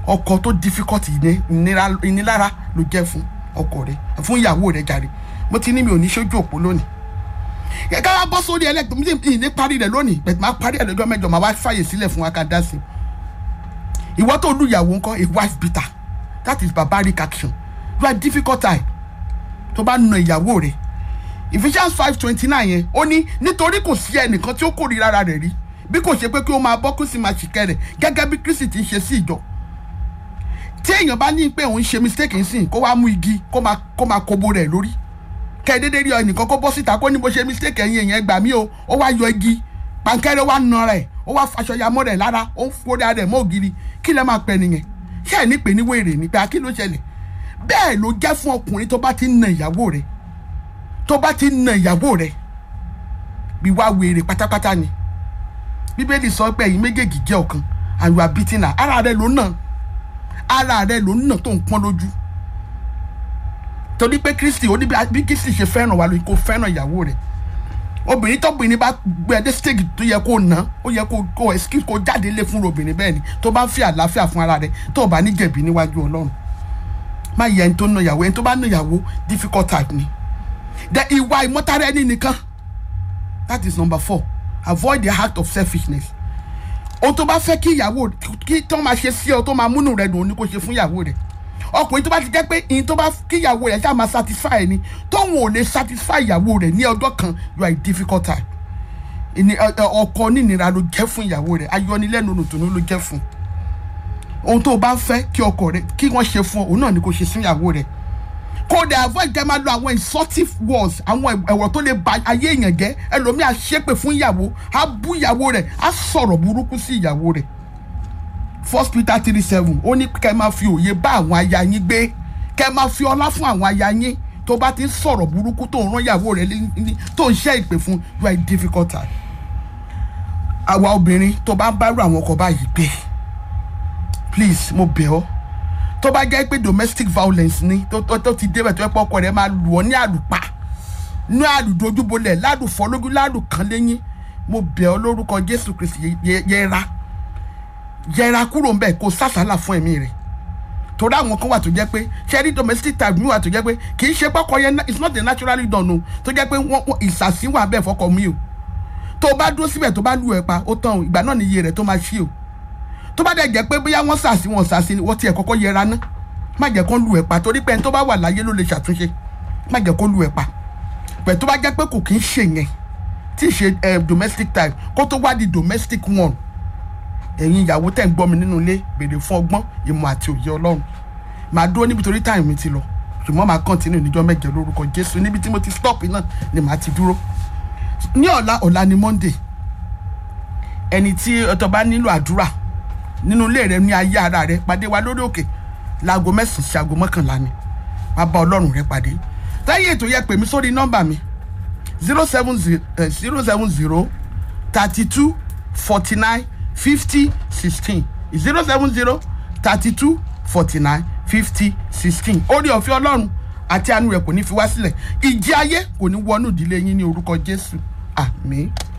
ọkọ tó difficult ìní- ìnira- ìnilára ló jẹ́ fún ọkọ rẹ fún ìyàwó rẹ jàre mo ti ní mi ò ní ṣojú òpó lónìí ká wá bọ́ sórí ẹlẹ́gbẹ̀ẹ́ mi ní ìní parí rẹ̀ lónìí bẹ̀tẹ̀ máa parí ẹ̀ lọ́jọ́ mẹ́jọ máa wá fàyè sílẹ̀ fún wa ká dá sí i ìwọ tó lu ìyàwó ńkọ́ a wife beater that is barbaric action you are difficult time tó bá na ìyàwó rẹ̀ Ephesians five twenty nine yẹn ó ní nítorí kò sí ẹnìkan tí ó kórìíra ara rẹ̀ rí bí kò ṣe pé kí ó máa bọ́ kó sì máa ṣìkẹ́ rẹ̀ gẹ́gẹ́ bí Kristi ti ń ṣe sí ìjọ tí èèyàn bá ní pé òun ṣe mistake nsìn kó wá mú igi kó máa kó máa kobo rẹ̀ lórí kẹ́ ẹ dédé rí ẹnìkan kó bọ́ síta kó ní bó ṣe mistake ẹ̀yìn èèyàn gbà mí o ó wá yọ igi pankẹ́rẹ́ wá na rẹ̀ ó wá faṣọ ya mọ́ rẹ̀ lára ó ń forí ara rẹ̀ mọ́ ògiri kí lẹ́ máa pẹ́ nìyẹn ṣé ẹ̀ ní pè ní wèrè ní pé a kí ló ṣẹlẹ̀ bẹ́ẹ̀ ló jẹ́ fún ọkùnrin tó bá ti ń na ìyàwó rẹ̀ tó bá ti ń na ìyàwó rẹ̀ bí wá wèrè pátápátá ni bíbélì sọ pé ẹ̀yin méjèèjì jẹ́ ọ̀kan and you are beating her ara rẹ̀ ló nà ara rẹ̀ ló nà tó ń pọ́n lójú torí pé kristi ó ní bí bí kristi ṣe fẹ́ràn wa lóyún kó fẹ́ràn ìyàwó rẹ̀ obìnrin tọ́bìnrin bá gbé ẹdẹ stage tó yẹ kó ná ó yẹ kó kó excuse kó jáde lé fún obìnrin bẹ́ẹ̀ ni tó bá ń fi àlàáfíà fún ara rẹ̀ tó o bá ní jẹ̀bi níwájú ọlọ́run má yẹ ẹni tó ná ìyàwó ẹni tó bá ná ìyàwó difficult type ni the ìwà ìmọ̀tara ẹni nìkan that is number four avoid the act of selfishness ohun tó bá fẹ́ kí ìyàwó kí tó máa ṣe sí ọ tó máa múnú rẹ dùn ó ní kó ṣe fún ìyàwó rẹ ọkùnrin tó bá ti jẹ́ pé ìyìn tó bá kí ìyàwó rẹ ṣáà máa satisfy ẹni tóun ò lè satisfy ìyàwó rẹ ní ọjọ́ kan you are a difficult time ìní ẹ- ẹ- ọkọ nínira ló jẹ́ fún ìyàwó rẹ ayọnilẹ́nu olùtùnú ló jẹ́ fún ohun tó o bá ń fẹ́ kí ọkọ rẹ kí wọ́n ṣe fún ọ òun náà ni kò ṣe sí ìyàwó rẹ kó dẹ̀ avoid kẹ́ máa lo àwọn insultive words àwọn ẹ̀wọ̀ tó lè ba ayé èèyàn jẹ́ ẹlòmíì á ṣépè fún ìyàwó á bú ìyàwó rẹ̀ á sọ̀rọ̀ burúkú sí ìyàwó rẹ̀ first peter three seven ó ní kẹ́ máa fi òye bá àwọn aya yín gbé kẹ́ máa fi ọlá fún àwọn aya yín tó bá ti ń sọ̀rọ̀ burúkú tó ń rán ìyàwó rẹ̀ lé- ní- tó ń ṣẹ́ ìpè fún you are a difficult time àwa obìnrin tó bá ń bá irú àwọn ọkọ báyìí gbé please mo bẹ̀ ọ́ tó bá jẹ́ pé domestic violence ni tó tó tó ti débẹ̀ tó yẹ pé ọkọ rẹ̀ máa lù ọ́ ní àlùpà ní àlùdojúbolẹ̀ ládùfọ́ lójú ládùkàn lẹ́yìn mo bẹ̀ ọ́ lórúkọ jésù kristi yẹ- yẹ- yẹra yẹra kúrò ńbẹ̀ kó sàsálà fún ẹ̀mí rẹ̀ torí àwọn kan wà tó jẹ́ pé ṣẹ́rí domestic type mi wà tó jẹ́ pé kì í ṣe pọ́kọ yẹn na- it's not a naturally done o tó jẹ́ pé wọ́n wọ́n- ìsàsí wà bẹ́ẹ̀ fọkọ mi o tó o bá dúró síbẹ̀ tó bá lù ẹ̀ pa ó tán o ìgbà náà ni iye rẹ̀ tó máa ṣí o tó bá dẹ̀ jẹ́ pé bóyá wọ́n sàsí wọn sàsí ni wọ́n tiẹ̀ kọ́kọ́ yẹra ná má jẹ́ kó lù ẹ̀ pa torí pé ẹni tó bá wà láyé ló lè ṣàtúnṣe má jẹ́ kó lù ẹ̀ pa pẹ̀ tó bá jẹ́ pé kò kí ń ṣe yẹn tí ì ṣe eh, domestic type kó tó wá di domestic one ẹ̀yin ìyàwó tẹ̀ ń gbọ́ mi nínú ilé béèrè fún ọgbọ́n ìmọ̀ àti òye ọlọ́run màá dúró níbi torí táìmù mi ti lọ ṣùgbọ́n màá kọ́ntínú níjọ́ mẹ́jọ lórúkọ jésù níbi tí mo ti stop náà ni màá ti dúró ní ọ̀la ọ̀la ni monday ẹni tí ọtọ bá nílò àdúrà nínú ilé rẹ ní ayé ara rẹ pàdé wa lórí òkè láago mẹ́sàn-án sí aago mọ́kànlá ni wàá bá ọlọ́run rẹ pàdé táyé ètò yẹ pè mí sórí nọ́mbà mi zero seven zero seven zero thirty two forty nine fifty sixteen zero seven zero thirty two forty nine fifty sixteen orí ọ̀fẹ́ ọlọ́run àti àánú rẹ̀ kò ní fi wá sílẹ̀ ìjì ayé kò ní wọnú ìdílé yín ní orúkọ jésù àmín.